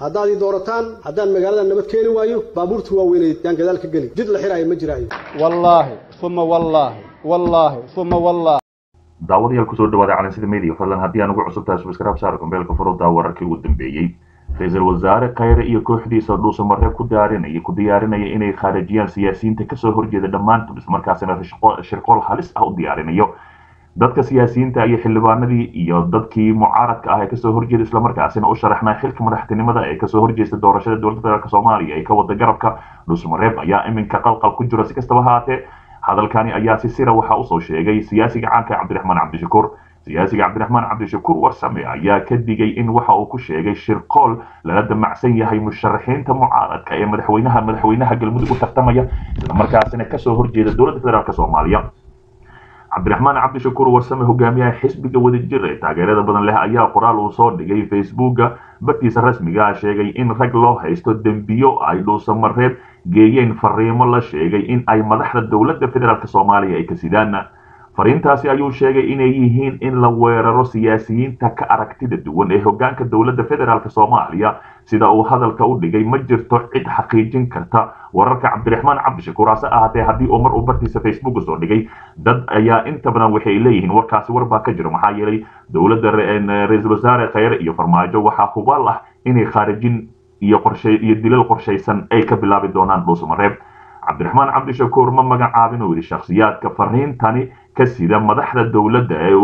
haddaad ii doorataan haddaan magaalada nabad keeni waayo baabuurta waaweyneed yaan gadaal ka geli jid la xiraayo ma jiraayo wallaahi uma wallaahi wallaahi uma wallaahi daawadayaal kusoo dhawaada calansida media fadlan haddii aan ugu cusub tahay subscribe saar kombeelka furudda wararkii ugu dambeeyey ra-iisul wasaare khayre iyo kooxdiisa dhuusa mareeb ku diyaarinaya ku diyaarinaya inay khaarijiyaan siyaasiyiinta kasoo horjeeda dhammaantood islamarkaasina shirqool halis ah u diyaarinayo dadka siyaasiyiinta iyo xildhibaanadii iyo dadkii mucaaradka ah ee kasoo horjeeda islamarkaasina u sharaxnaa xilka madaxtinimada ee kasoo horjeesta doorashada dowladda federaalk soomaaliya ee ka wada garabka dhuusa mareeb ayaa iminka qalqal ku jira si kastaba haatee hadalkani ayaa si sira waxaa usoo sheegay siyaasiga caanka cabdiraxmaan cabdishakuur siyaasiga cabdiraxmaan cabdishakuur warsame ayaa ka digay in waxa uu ku sheegay shirqool lala damacsan yahay musharaxiinta mucaaradka ee madaxweynaha madaxweynaha galmudug u tartamaya islamarkaasina kasoo horjeeda dowladda federaalk soomaaliya cabdiraxmaan cabdishakuur warsame hogaamiyaha xisbiga wadajir ee taageerada badan leh ayaa qoraal uu soo dhigay facebooka bartiisa rasmiga ah sheegay in rag loo haysto dembiyo ay dhuusamareeb geeyeen fariimo la sheegay in ay madaxda dowladda federaalk soomaaliya ay ka sidaan fariintaasi ayuu sheegay inay yihiin in la weeraro siyaasiyiinta ka aragtida duwan ee hogaanka dowladda federaalk soomaaliya sida uu hadalka u dhigay ma jirto cid xaqiijin karta wararka cabdiraxmaan cabdishakuur hase ahaatee haddii uu mar uu bartiisa facebook soo dhigay dad ayaa inta badan waxay leeyihiin warkaasi war baa ka jiro maxaa yeelay dowladda ra-iisul wasaare khayre iyo farmaajo waxaa hubaal ah inay khaarijin iyo qorshe iyo dilal qorshaysan ay ka bilaabi doonaan dhuusamareeb cabdiraxmaan cabdishakuur ma magacaabin uu yidhi shakhsiyaadka fariintani ka sida madaxda dowladda ee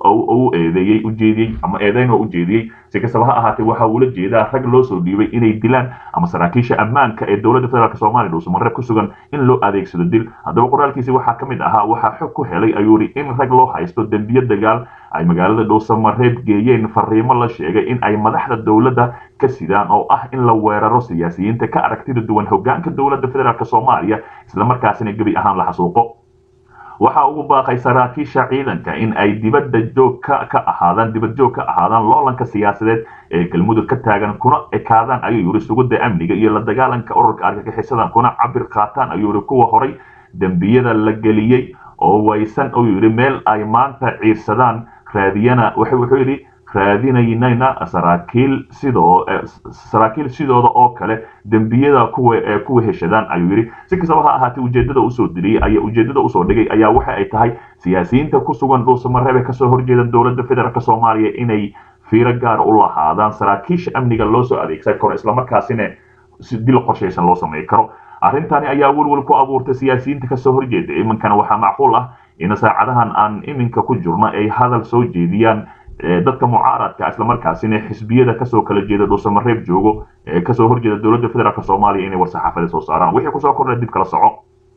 u eedeeyey ujeediyey ama eedeyn oo ujeediyey si kastaba ha ahaatee waxa uula jeedaa rag loo soo dhiibay inay dilaan ama saraakiisha ammaanka ee dowladda federaalk soomaaliya dhuusamareeb ku sugan in loo adeegsado dil haddaba qoraalkiisi waxaa ka mid ahaa waxaa xog ku helay ayuu yidhi in rag loo haysto dembiyo dagaal ay magaalada dhuusamareeb geeyeen fariimo la sheegay in ay madaxda dowladda ka sidaan oo ah in la weeraro siyaasiyiinta ka aragtida duwan hogaanka dowladda federaalk soomaaliya islamarkaasina gebi ahaan la xasuuqo waxa ugu baaqay saraakiisha ciidanka in ay dibadda joog ka ka ahaadaan dibad joog ka ahaadaan loolanka siyaasadeed ee galmudug ka taagan kuna ekaadaan ayuu yidhi sugidda amniga iyo la dagaalanka ururka argagixisada kuna cabir qaataan ayuu yidhi kuwa horay dembiyada la geliyey oo waysan uu yidhi meel ay maanta ciirsadaan raadiyana wuxuu yidhi raadinaynayna saraakiil sidoo saraakiil sidooda oo kale dembiyada kuwa ee kuwa heshadaan ayuu yidhi si kastaba ha ahaatee ujeedada usoo diriyey ayaa ujeedada usoo dhigay ayaa waxa ay tahay siyaasiyiinta ku sugan dhuusamareebe kasoo horjeeda dowladda federaalk soomaaliya inay fiiro gaar u lahaadaan saraakiisha amniga loo soo adeegsan karo islamarkaasina dil qorshaysan loo samey karo arrintani ayaa welwel ku abuurtay siyaasiyiinta kasoo horjeeda iminkana waxaa macquul ah in saacadahan aan iminka ku jirno ay hadal soo jeediyaan dadka mucaaradka islamarkaasina xisbiyada kasoo kala jeeda dhuusamareeb joogo ee kasoo horjeeda dowladda federaalk soomaaliya inay war-saxaafada soo saaraan wixii kusoo kordha dib kala soco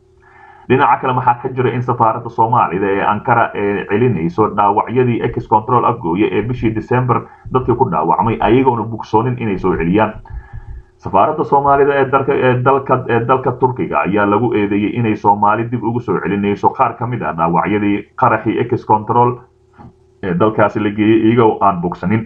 dhinaca kale maxaa ka jira in safaaradda soomaalida ee ankara ee celinayso dhaawacyadii ex control afgooye ee bishii december dadkii ku dhaawacmay ayagoona bugsoonin inay soo celiyaan safaaradda soomaalida ee dalka ee dalka ee dalka turkiga ayaa lagu eedeeyey inay soomaali dib ugu soo celinayso qaar ka mid ah dhaawacyadii qaraxii ex control ee dalkaasi la geeyey iyagoo aan bogsanin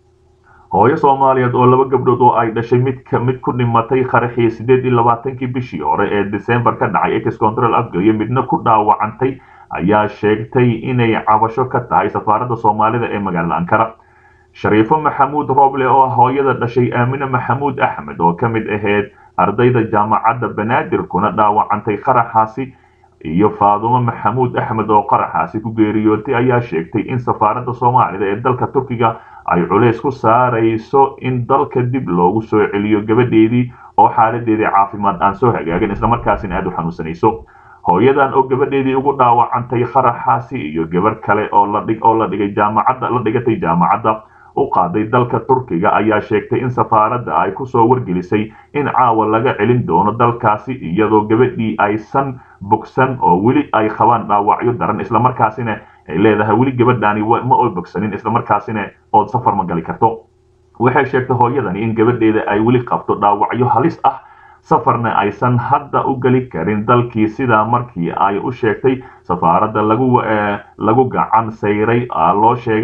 hooyo soomaaliyeed oo laba gabdhood oo ay dhashay mid mid ku dhimatay qaraxii sideed iyo labaatankii bishii hore ee december ka dhacay ex control afgooye midna ku dhaawacantay ayaa sheegtay inay cabasho ka tahay safaaradda soomaalida ee magaalada ankara shariifo maxamuud rooble oo hooyada dhashay aamine maxamuud axmed oo ka mid ahayd ardayda jaamacadda banaadir kuna dhaawacantay qaraxaasi iyo faadumo maxamuud axmed oo qaraxaasi ku geeriyootay ayaa sheegtay in safaaradda soomaalida ee dalka turkiga ay culays ku saarayso in dalka dib loogu soo celiyo gabadheedii oo xaaladeedii caafimaad aan soo hagaagin islamarkaasina aada u xanuunsanayso hooyadan oo gabadheedii ugu dhaawacantay qaraxaasi iyo gabar kale oo ladhig oo la dhigay jaamacadda la dhigatay jaamacadda u qaaday dalka turkiga ayaa sheegtay in safaaradda ay kusoo wargelisay in caawa laga celin doono dalkaasi iyadoo gabadhii aysan bogsan oo weli ay qabaan dhaawacyo daran islamarkaasina ay leedahay weli gabadhaani ma oy bogsanin islamarkaasina ood safar ma gali karto waxay sheegtay hooyadani in gabadheeda ay weli qabto dhaawacyo halis ah safarna aysan hadda u geli karin dalkii sidaa markii ay u sheegtay safaaradda lagu lagu gacan sayray loo sheegay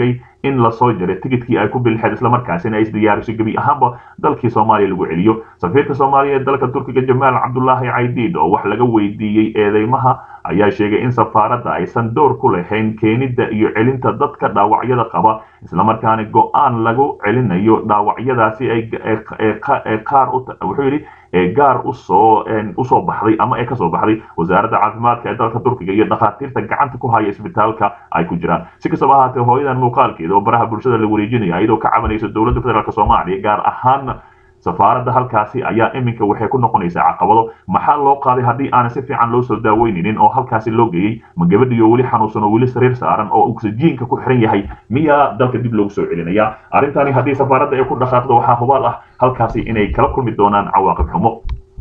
in lasoo jaray tigidkii ay ku bilixeed islamarkaasina ay isdiyaariso gebi ahaanba dalkii soomaaliya lagu celiyo safiirka soomaaliya ee dalka turkiga jamaal cabdulaahi caydiid oo wax laga weydiiyey eedeymaha ayaa sheegay in safaaradda aysan door ku lahayn keenidda iyo celinta dadka dhaawacyada qaba islamarkaana go-aan lagu celinayo dhaawacyadaasi ee qaar wuxuu yidhi ee gaar usoo usoo baxday ama ee kasoo baxday wasaaradda caafimaadka ee dalka turkiga iyo dhakhaatiirta gacanta ku haya isbitaalka ay ku jiraan si kastaba ahaatee hooyadan muuqaalkeeda oo baraha bulshada la wareejinaya iyadoo ka cabanaysa dowladda federaalk soomaaliya gaar ahaan safaaradda halkaasi ayaa iminka waxay ku noqonaysaa caqabado maxaa loo qaaday haddii aanan si fiican loo soo daaweyninin oo halkaasi loo geeyey ma gabadhiyo weli xanuunsan oo weli sariir saaran oo oksijiinka ku xiran yahay miyaa dalka dib loogu soo celinaya arrintani haddii safaaradda ay ku dhaqaaqdo waxaa hubaal ah halkaasi inay kala kulmi doonaan cawaaqib xumo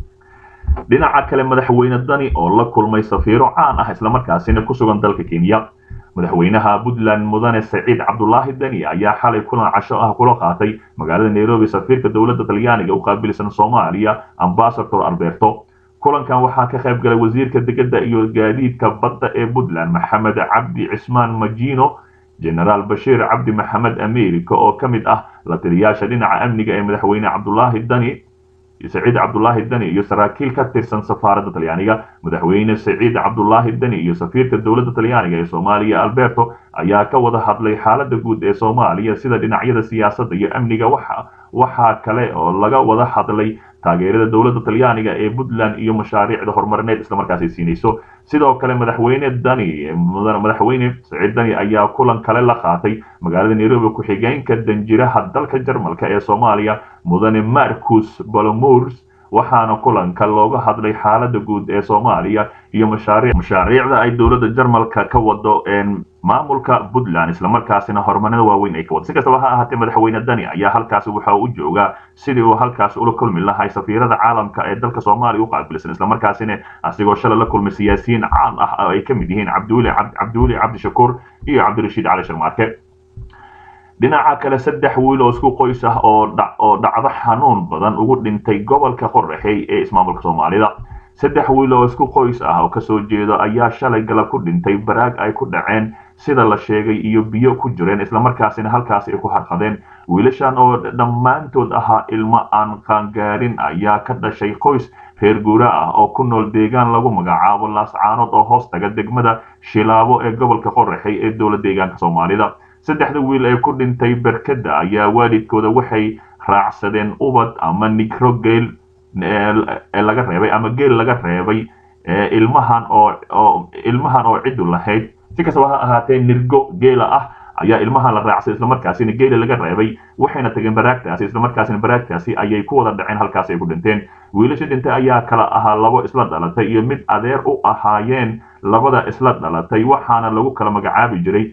dhinaca kale madaxweyne dani oo la kulmay safiiro caan ah islamarkaasina ku sugan dalka kenya madaxweynaha puntland mudane saciid cabdulaahi dani ayaa xalay kulan casho ah kula qaatay magaalada nairobi safiirka dowladda talyaaniga u qaabilsan soomaaliya ambasador alberto kulankan waxaa ka qayb galay wasiirka degedda iyo gaadiidka badda ee puntland maxamed cabdi cismaan majino genaraal bashiir cabdi maxamed america oo ka mid ah la taliyaasha dhinaca amniga ee madaxweyne cabdulaahi dani saciid cabdulaahi dani iyo saraakiil ka tirsan safaaradda talyaaniga madaxweyne saciid cabdulaahi dani iyo safiirka dowladda talyaaniga ee soomaaliya alberto ayaa ka wada hadlay xaaladda guud ee soomaaliya sida dhinacyada siyaasadda iyo amniga waxa waxaa kale oo laga wada hadlay taageerada dowladda talyaaniga ee puntland iyo mashaariicda horumarineed islamarkaasi siinayso sidoo kale madaxweyne dani madaxweyne saciid dani ayaa kulan kale la qaatay magaalada nairobi ku-xigeenka danjiraha dalka jarmalka ee soomaaliya mudane marcus balomurs waxaana kulanka looga hadlay xaalada guud ee soomaaliya iyo mashaariicda ay dowladda jarmalka ka wado maamulka puntland islamarkaasina horumarada waaweyn ay ka wado si kastaba ha ahaatee madaxweyne dani ayaa halkaasi waxa u joogaa sidii uu halkaasi ula kulmi lahay safiirada caalamka ee dalka soomaaliya u qaabilsan islamarkaasina asigoo shalay la kulmay siyaasiyiin caan ah oo ay ka mid yihiin cabdiweli cabdiweli cabdishakuur iyo cabdirashiid cali sharmaarke dhinaca kale saddex wiil oo isku qoys ah oo oo dhacdo xanuun badan ugu dhintay gobolka qorraxey ee ismaamulka soomaalida saddex wiil oo isku qoys ah oo kasoo jeedo ayaa shalay galab ku dhintay baraag ay ku dhaceen sida la sheegay iyo biyo ku jireen islamarkaasina halkaasi ay ku harqadeen wiilashan oo dhammaantood ahaa ilmo aan qaangaarin ayaa ka dhashay qoys reer guura ah oo ku nool deegaan lagu magacaabo laascaanood oo hoos taga degmada shilaabo ee gobolka qorraxey ee dowla deegaanka soomaalida saddexda wiil ee ku dhintay berkada ayaa waalidkooda waxay raacsadeen ubad ama nigro geel laga reebay ama geel laga reebay ilmahan oo ilmahan oo cidu lahayd si kastaba ha ahaatee nirgo geela ah ayaa ilmahan la raacsaday islamarkaasina geela laga reebay waxayna tageen baraagtaasi islamarkaasina baraagtaasi ayay ku wada dhaceen halkaasi ay ku dhinteen wiilasha dhintay ayaa kala ahaa labo isla dhalatay iyo mid adeer u ahaayeen labada isla dhalatay waxaana lagu kala magacaabi jiray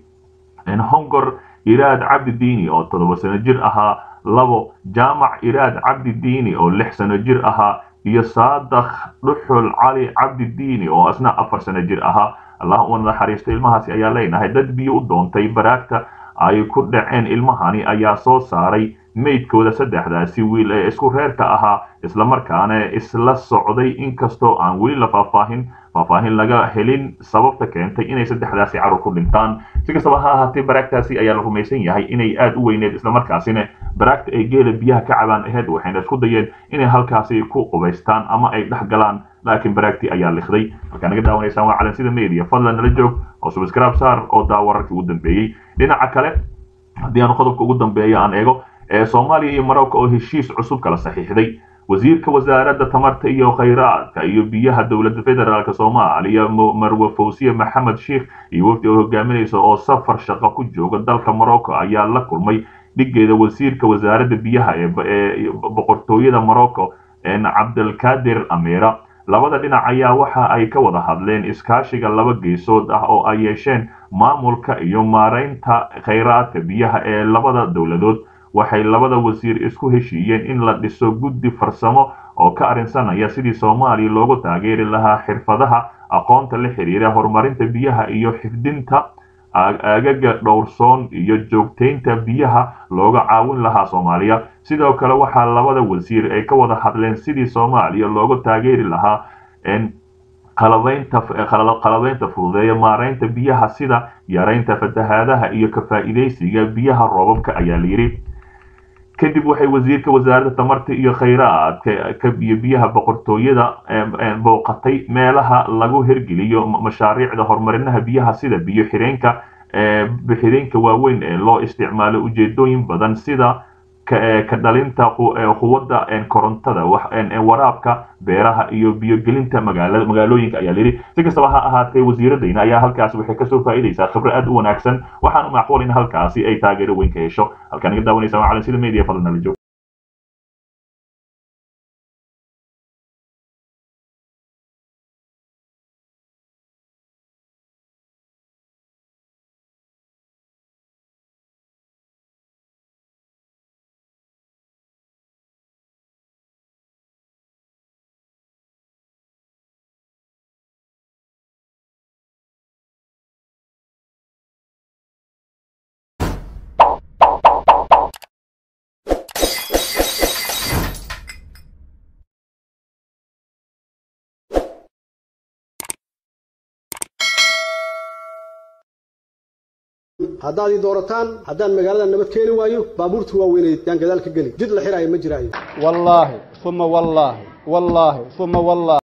hongor iraad cabdi diini oo toddoba sano jir ahaa labo jaamac iraad cabdi diini oo lix sano jir ahaa iyo saadakh dhuxul cali cabdi diini oo isna afar sano jir ahaa allah u naxariisto ilmahaasi ayaa leenahay dad biyo u doontay baraagta ay ku dhaceen ilmahani ayaa soo saaray meydkooda saddexdaasi wiil ee isku reerka ahaa islamarkaana isla socday inkastoo aan weli la faahfaahin faahfaahin laga helin sababta keentay inay saddexdaasi carur ku dhintaan si kastaba ha ahaatee baraagtaasi ayaa la rumaysan yahay inay aad u weyneed islamarkaasina baraagta ay geela biyaha ka cabaan aheyd waxayna isku dayeen inay halkaasi ku qubaystaan ama ay dhex galaan laakiin baraagtii ayaa likhday markaa naga daawanaysaan waa calansida media fadlan nala joog oo subscribe saar oo daa wararkii ugu dambeeyey dhinaca kale haddii aan qodobka ugu dambeeya aan eego soomaaliya iyo marocco oo heshiis cusub kala saxiixday wasiirka wasaaradda tamarta iyo khayraadka iyo biyaha dowladda federaalk soomaaliya marwe fawsiye maxamed sheikh iyo wafdi oo hogaaminaysa oo safar shaqo ku jooga dalka morocco ayaa la kulmay dhigeeda wasiirka wasaaradda biyaha ee boqortooyada morocco cabdilkadir amira labada dhinac ayaa waxa ay ka wada hadleen iskaashiga laba geesood ah oo ay yeesheen maamulka iyo maaraynta khayraadka biyaha ee labada dowladood waxay labada wasiir isku heshiiyeen in la dhiso guddi farsamo oo ka arrinsanaya sidii soomaaliya loogu taageeri lahaa xirfadaha aqoonta la xiriira horumarinta biyaha iyo xifdinta aagaga dhowrsoon iyo joogtaynta biyaha looga caawin lahaa soomaaliya sidoo kale waxaa labada wasiir ay ka wada hadleen sidii soomaaliya loogu taageeri lahaa qalabaynta qalabaynta fududeeya maaraynta biyaha sida yaraynta fatahaadaha iyo ka faa'iidaysiga biyaha roobabka ayaa layidhi kadib waxay wasiirka wasaaradda tamarta iyo khayraadka iyo biyaha boqortooyada booqatay meelaha lagu hirgeliyo mashaariicda horumarinaha biyaha sida biyo xireenka bixireenka waaweyn ee loo isticmaalo ujeedooyin badan sida ka dhalinta quwadda korontada waraabka beeraha iyo biyogelinta magaalooyinka ayaa layidhi si kastaba ha ahaatee wasiiradayna ayaa halkaasi waxay kasoo faa'iidaysaa khibro aad u wanaagsan waxaana macquul in halkaasi ay taageero weyn ka hesho halkaan iga daawanaysa waa calansida media fadlan nala joog haddaad ii doorataan haddaan magaalada nabad keeni waayo baabuurta waaweyneed yaan gadaal ka geli jid la xiraayo ma jiraayo wallaahi uma wallaahi wallaahi uma wallaahi